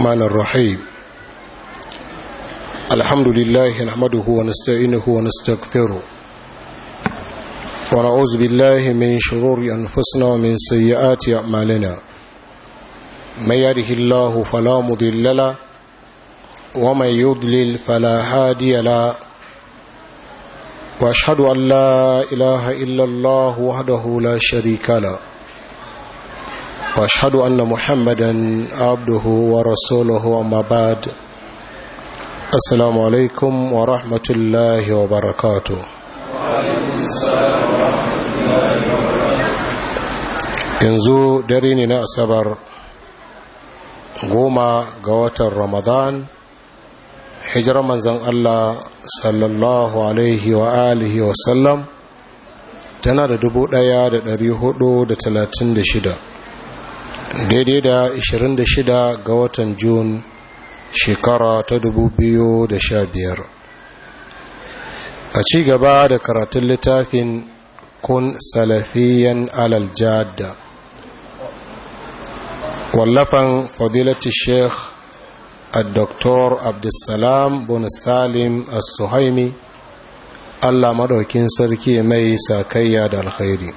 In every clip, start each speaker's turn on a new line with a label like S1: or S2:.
S1: الرحمن الرحيم الحمد لله نحمده ونستعينه ونستغفره ونعوذ بالله من شرور أنفسنا ومن سيئات أعمالنا من يره الله فلا مضل له ومن يضلل فلا هادي له واشهد ان لا اله الا الله وحده لا شريك له واشهد ان محمدا عبده ورسوله اما بعد السلام عليكم ورحمه الله وبركاته yanzu dare ne na asabar goma ga watan ramadan hijirar manzan Allah sallallahu alaihi wa alihi wa sallam tana da dubu ɗaya da da da talatin shida, daidai da ishirin da shida ga watan Jun shekara ta dubu biyu da sha biyar. a ci gaba da karatun littafin kun salafiyan alal jadda wallafan fadilati sheikh الدكتور عبد السلام بن سالم السهيمي Allah madaukin sarki mai sakayya da alkhairi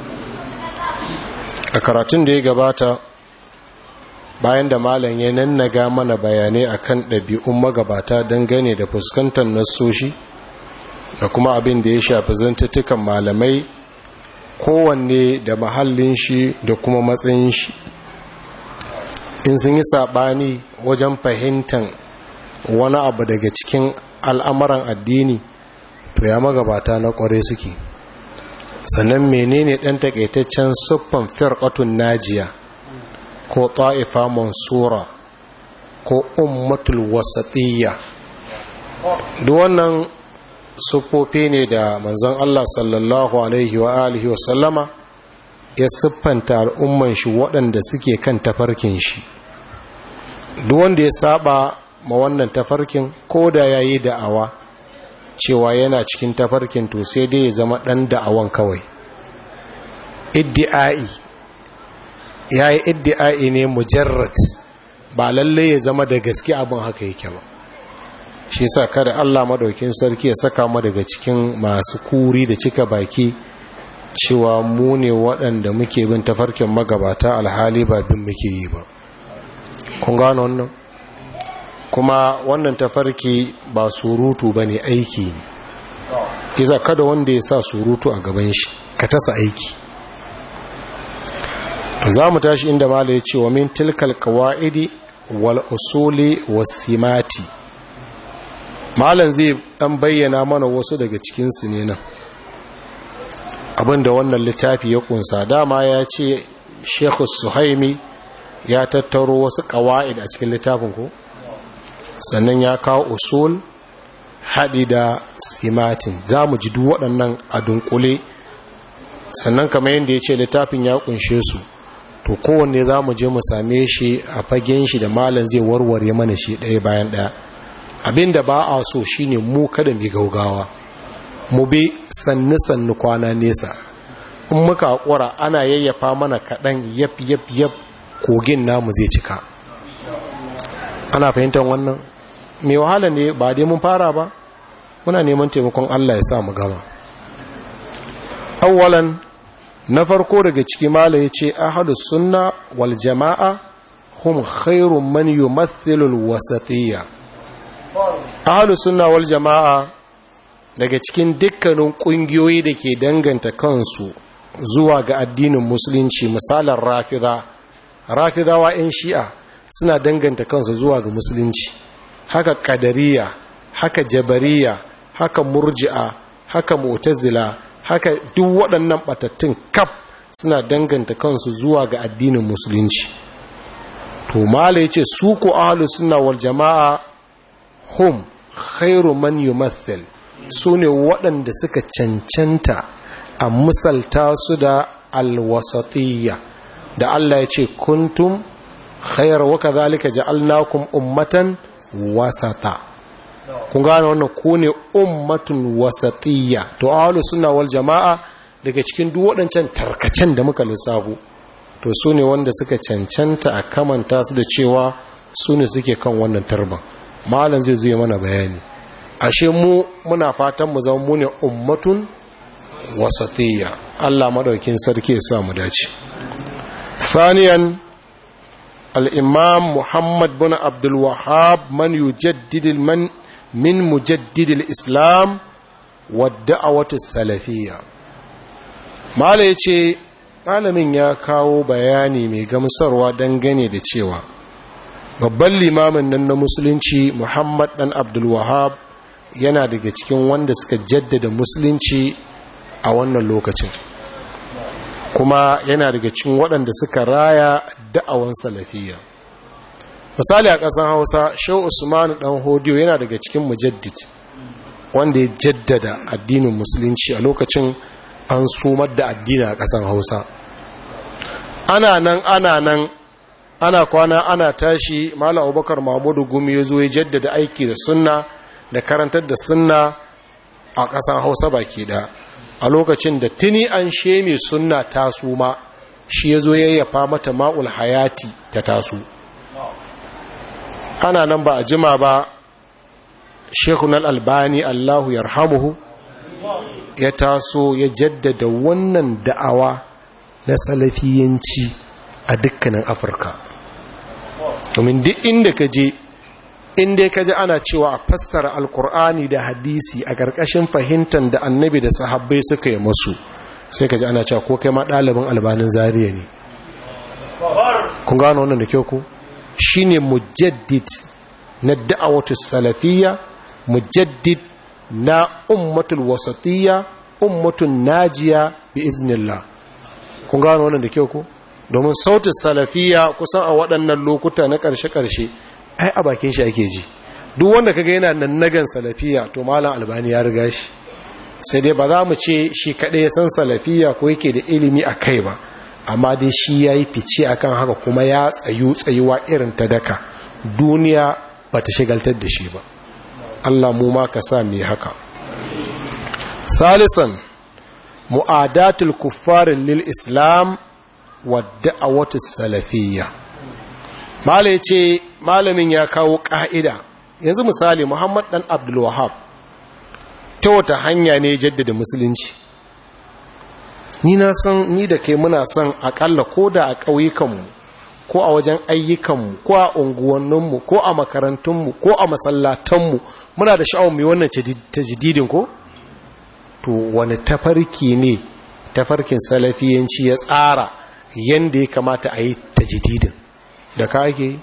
S1: a karatun da ya gabata bayan da malam ya nannaga mana bayanai akan ɗabi'un magabata dangane da fuskantar nassoshi da kuma abin da ya shafi zantattukan malamai kowanne da mahallin shi da kuma matsayin shi in sun yi saɓani wajen fahimtar wani abu daga cikin al'amuran addini to ya magabata na ƙware suke sannan menene ɗan taƙaitaccen siffan firƙatun najiya ko ta'ifa mansura ko ummatul wasatiyya duk wannan siffofi ne da manzon Allah sallallahu alaihi wa alihi wa sallama ya siffanta al'umman shi waɗanda suke kan tafarkin shi duk wanda ya saba ma wannan tafarkin ko da ya yi da'awa cewa yana cikin tafarkin to sai dai ya zama ɗan da'awan kawai iddi'ai ya yi iddi'ai ne mujarrad ba lalle ya zama da gaske abin haka yake ba shi sa kada allah maɗaukin sarki ya saka mu daga cikin masu kuri da cika baki cewa mu ne waɗanda muke bin tafarkin magabata alhali ba bin muke yi ba kun gano wannan kuma wannan tafarki ba surutu ba ne aiki ne iza kada wanda ya sa surutu a gaban shi ka tasa aiki za mu tashi inda mala ya ce wa min tilkal kawa'idi wal usuli wasimati malan zai dan bayyana mana wasu daga cikinsu ne nan abinda wannan littafi ya kunsa dama ya ce shekhu suhaimi ya tattaro wasu ƙawa'id a cikin littafin ko sannan ya kawo usul haɗi da simatin za mu ji duk waɗannan a dunkule sannan kamar yadda ya ce littafin ya kunshe su to kowanne za mu je mu same shi a fagen shi da malam zai warware mana shi ɗaya bayan ɗaya abinda ba a so shine mu kada mai gaugawa mu bi sannu-sannu kwana nesa in muka haƙura ana yayyafa mana kaɗan yaf yaf yaf kogin namu zai cika ana fahimtar wannan mai wahala ne ba dai mun fara ba muna neman taimakon Allah ya sa mu gama awwalan na farko daga ciki mala ya ce ahadus sunna wal jama'a hum khairun man yumathilu al wasatiyya ahadus sunna wal jama'a daga cikin dukkanin kungiyoyi da ke danganta kansu zuwa ga addinin musulunci misalan rafida rafidawa 'yan shi'a suna danganta kansu zuwa ga musulunci haka kadariya haka jabariya haka murji'a haka mu'tazila haka duk waɗannan batattun kaf suna danganta kansu zuwa ga addinin musulunci to mala yace su ko ahlus sunna wal jamaa hum khairu man yumathil sune waɗanda suka cancanta a misalta su da alwasatiyya da Allah ya ce kuntum khayar wa kadhalika ja'alnakum ummatan wasata kun gane wannan ku ne ummatun wasatiyya to ahlus sunna wal jamaa daga cikin duk waɗancan tarkacen da muka lissafo to su ne wanda suka cancanta a kamanta su da cewa su ne suke kan wannan tarban malam zai zuwa mana bayani ashe mu muna fatan mu zama mu ne ummatun wasatiyya Allah madaukin sarki ya sa mu dace ثانيا الإمام محمد بن عبد الوهاب من يجدد من من مجدد الإسلام والدعوة السلفية ما yace malamin ya kawo bayani mai gamsarwa dangane da cewa babban limamin nan na musulunci muhammad dan abdulwahab yana daga cikin wanda suka jaddada musulunci a wannan lokacin kuma yana daga cikin waɗanda suka raya da'awan salafiya misali a ƙasar hausa shau usmanu ɗan hodiyo yana daga cikin mujaddid wanda ya jaddada addinin musulunci a lokacin an sumar da addini a ƙasar hausa ana nan ana nan ana kwana ana tashi malam abubakar mahmudu gumi ya zo ya jaddada aiki da sunna da karantar da sunna a ƙasar hausa baki ɗaya a lokacin da tuni an sheme sunna taso ma shi ya zo yayyafa mata ma'ul hayati ta taso ana nan ba a jima ba shekun albani allahu yarhamuhu ya taso ya jaddada wannan da'awa na salafiyanci a dukkanin afirka domin duk inda ka je inda ka ji ana cewa a fassara alkur'ani da hadisi a ƙarƙashin fahimtar da annabi da sahabbai suka yi masu sai ka ji ana cewa ko kai ma ɗalibin albanin zariya ne kun gano wannan da kyau ku shi ne mujaddid na da'awatu salafiyya mujaddid na ummatul wasatiyya ummatun najiya bi iznillah kun gano wannan da kyau ku domin sautin salafiyya kusan a waɗannan lokuta na ƙarshe-ƙarshe ai a bakin shi ake ji duk wanda kaga yana nan nagan salafiya to malam albani ya riga shi sai dai ba za mu ce shi kaɗai ya san salafiya ko yake da ilimi a kai ba amma dai shi ya yi fice akan haka kuma ya tsayu tsayuwa irin ta daka duniya ba ta shigaltar da shi ba allah mu ma ka sa mai haka salisan mu'adatul kuffarin lil islam wa da'awatu salafiyya malai ce malamin ya kawo ƙa'ida yanzu misali muhammad ɗan abdulwahab ta wata hanya ne jaddada musulunci ni na san ni da kai muna son akalla ko da a ƙauyukanmu ko a wajen ayyukanmu ko a unguwanninmu ko a makarantunmu ko a masallatanmu muna da sha'awar mai wannan tajididin ko to wani tafarki ne tafarkin salafiyanci ya tsara yadda ya kamata a yi tajididin da ka ake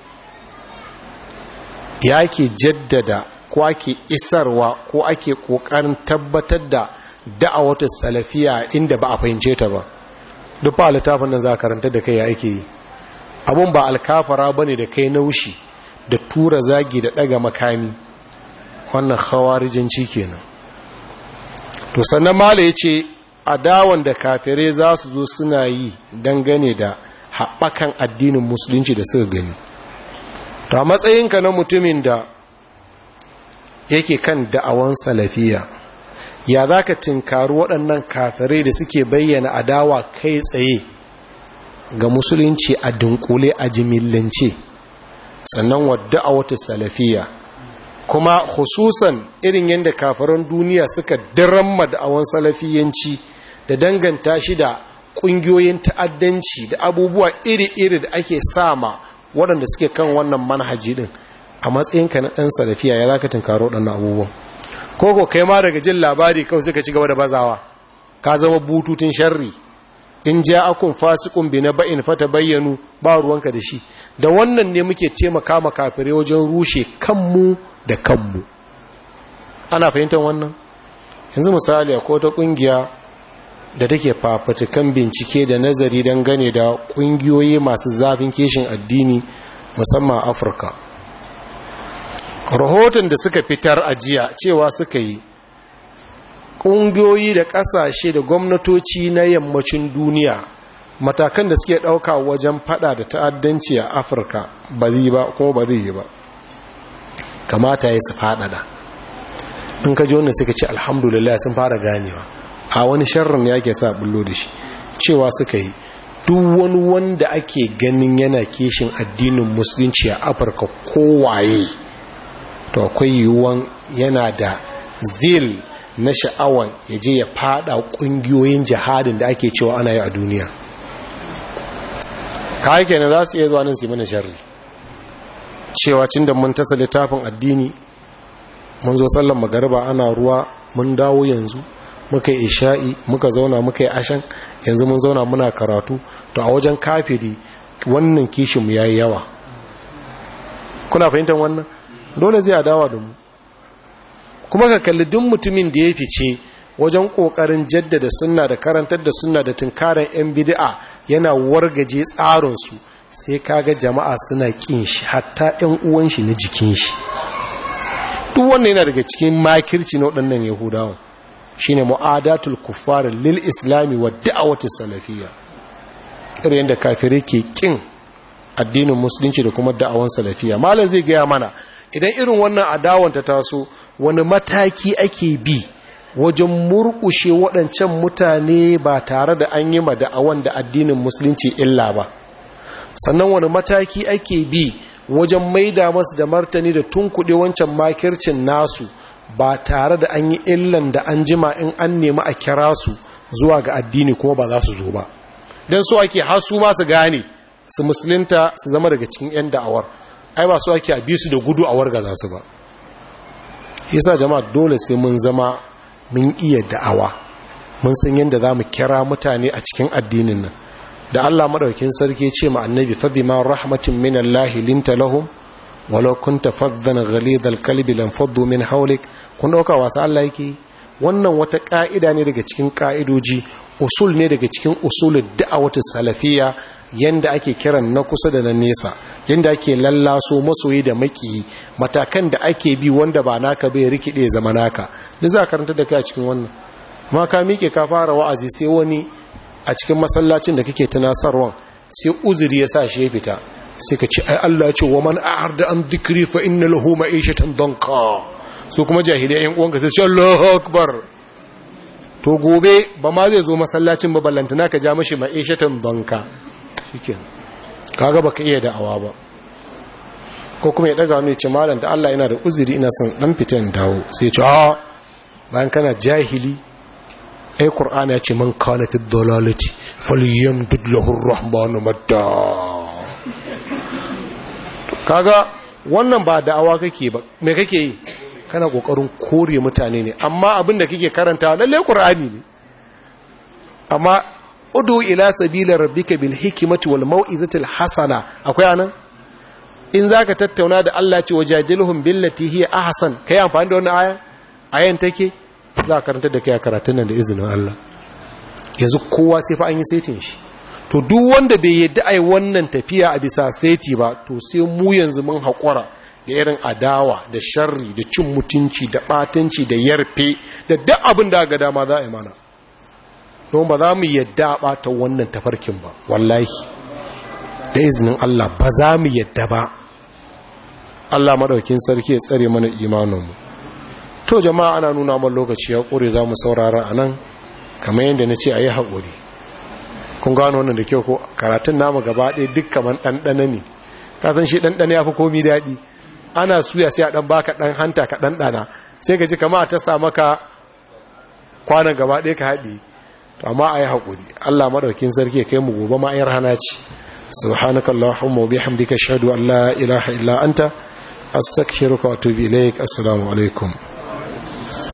S1: ya ke jaddada ko ake isarwa ko ake kokarin tabbatar da da'awatar salafiya inda ba a fahimce ta ba duk ba littafin nan za karanta da kai ya ake yi abun ba alkafara ba ne da kai naushi da tura zagi da daga makami wannan hawarijanci kenan to sannan mala ya ce adawan da kafirai za su zo suna yi dangane da haɓakan addinin musulunci da suka gani ta matsayinka na mutumin da yake kan da'awan salafiya ya za ka tinkaru waɗannan kafirai da suke bayyana adawa kai tsaye ga musulunci a dunkule a jimillance sannan wadda a wata salafiya kuma hususan irin yadda kafiran duniya suka diramma da'awan salafiyanci da danganta shi da ƙungiyoyin ta'addanci da abubuwa iri-iri da ake sama waɗanda suke kan wannan manhaji ɗin a matsayinka na ɗan salafiya ya za ka tunkaro waɗannan abubuwan koko kai ma daga jin labari kawai suka ci gaba da bazawa ka zama bututun sharri in ja akun fasikun bi na ba'in fata bayyanu ba ruwanka da shi da wannan ne muke taimaka ma kafirai wajen rushe kanmu da kanmu ana fahimtar wannan yanzu misali akwai wata ƙungiya da take fafatukan bincike da nazari don gane da ƙungiyoyi masu zafin kishin addini musamman afirka rahoton da suka fitar a jiya cewa suka yi ƙungiyoyi da ƙasashe da gwamnatoci na yammacin duniya matakan da suke ɗauka wajen fada da ta'addanci a afirka ba zai ba kuma ba zai yi ba kamata ya su faɗaɗa in ka ji wannan suka ce alhamdulillah sun fara ganewa a wani sharrin ya ke sa bullo da shi cewa suka yi duk wani wanda ake ganin yana kishin addinin musulunci a afirka kowaye to akwai yiwuwan yana da zil na sha'awan ya je ya fada kungiyoyin jihadin da ake cewa ana yi a duniya kayan kenan za su iya zuwa nan su yi mana sharri cewa cin da mun tasa littafin addini mun zo sallan magariba ana ruwa mun dawo yanzu muka yi isha'i muka zauna muka yi ashan yanzu mun zauna muna karatu to a wajen kafiri wannan kishinmu ya yi yawa kuna fahimtar wannan dole zai adawa da mu kuma ka kalli duk mutumin da ya fice wajen kokarin jaddada sunna da karantar da sunna da tunkarar yan bid'a yana wargaje tsarinsu sai kaga jama'a suna kin shi hatta yan uwan shi na jikin shi duk wannan yana daga cikin makirci na waɗannan yahudawan shine mu'adatul kuffar lil islami wa da'awati salafiyya irin yadda kafirai ke kin addinin musulunci da kuma da'awan salafiyya malam zai gaya mana idan irin wannan adawan ta taso wani mataki ake bi wajen murkushe waɗancan mutane ba tare da an yi da'awan da addinin musulunci illa ba sannan wani mataki ake bi wajen maida masu da martani da tunkuɗe wancan makircin nasu ba tare da an yi illan da an jima in an nemi a kira su zuwa ga addini kuma ba za su zo ba don so ake hasu ba su gane su musulunta su zama daga cikin 'yan da'awar ai ba su ake a bi su da gudu a warga za su ba yasa jama'a dole sai mun zama mun iya da'awa mun san yadda za mu kira mutane a cikin addinin nan da Allah maɗaukin sarki ce ma annabi fa bima rahmatin min Allah linta lahum walau kunta faddan ghalidal kalbi lam faddu min hawlik kun dauka wasa Allah yake wannan wata ka'ida ne daga cikin ka'idoji usul ne daga cikin usulul da'awati salafiyya yanda ake kiran na kusa da na nesa yanda ake lallaso masoyi da maki matakan da ake bi wanda ba naka bai rikide zama naka da za karanta da kai a cikin wannan ma ka miƙe ka fara wa'azi sai wani a cikin masallacin da kake tunasarwan sai uzuri ya sa shi ya fita sai ka ce ai Allah ce wa man a'arda an dhikri fa inna lahu ma'ishatan danka su kuma jahilai yan uwanka sai ce Allahu akbar to gobe ba ma zai zo masallacin ba ballantana ka ja mashi ma'ishatan danka shikenan kaga baka iya da'awa ba ko kuma ya daga wani ce malam da Allah yana da uzuri ina son dan fitan dawo sai ya ce a bayan kana jahili ai qur'ani ya ce man kana fi dalalati falyamdud lahu ar-rahmanu madda kaga wannan ba da'awa kake ba me kake yi kana kokarin kore mutane ne amma abin da kake karanta lalle qur'ani ne amma udu ila sabila rabbika bil hikmati wal mau'izati al hasana akwai anan in zaka tattauna da Allah ce wajadilhum billati hiya ahsan kai amfani da wannan aya ayan take za ka karanta da kai karatun nan da izinin Allah yanzu kowa sai fa an yi setin shi to duk wanda bai yadda ai wannan tafiya a bisa seti ba to sai mu yanzu mun haƙura da irin adawa da sharri da cin mutunci da ɓatanci da yarfe da duk abin da ga dama za a yi mana don ba za mu yadda a ɓata wannan tafarkin ba wallahi da izinin Allah ba za mu yadda ba Allah maɗaukin sarki ya tsare mana imaninmu to jama'a ana nuna man lokaci ya ƙure za mu saurara a nan kamar yadda na ce a yi haƙuri kun gano wannan da kyau ko karatun namu gaba ɗaya duk kamar ɗanɗana ne kasan shi ɗanɗana ya fi komi daɗi ana suya sai a ɗan baka ɗan hanta ka ɗanɗana sai ka ji kama ta sa maka kwanan gaba ɗaya ka haɗe to amma a yi haƙuri allah maɗaukin sarki ya kai mu gobe ma ayar hana ce subhanaka allahumma wa bihamdika ashhadu an la ilaha illa anta astaghfiruka wa atubu ilaik assalamu alaikum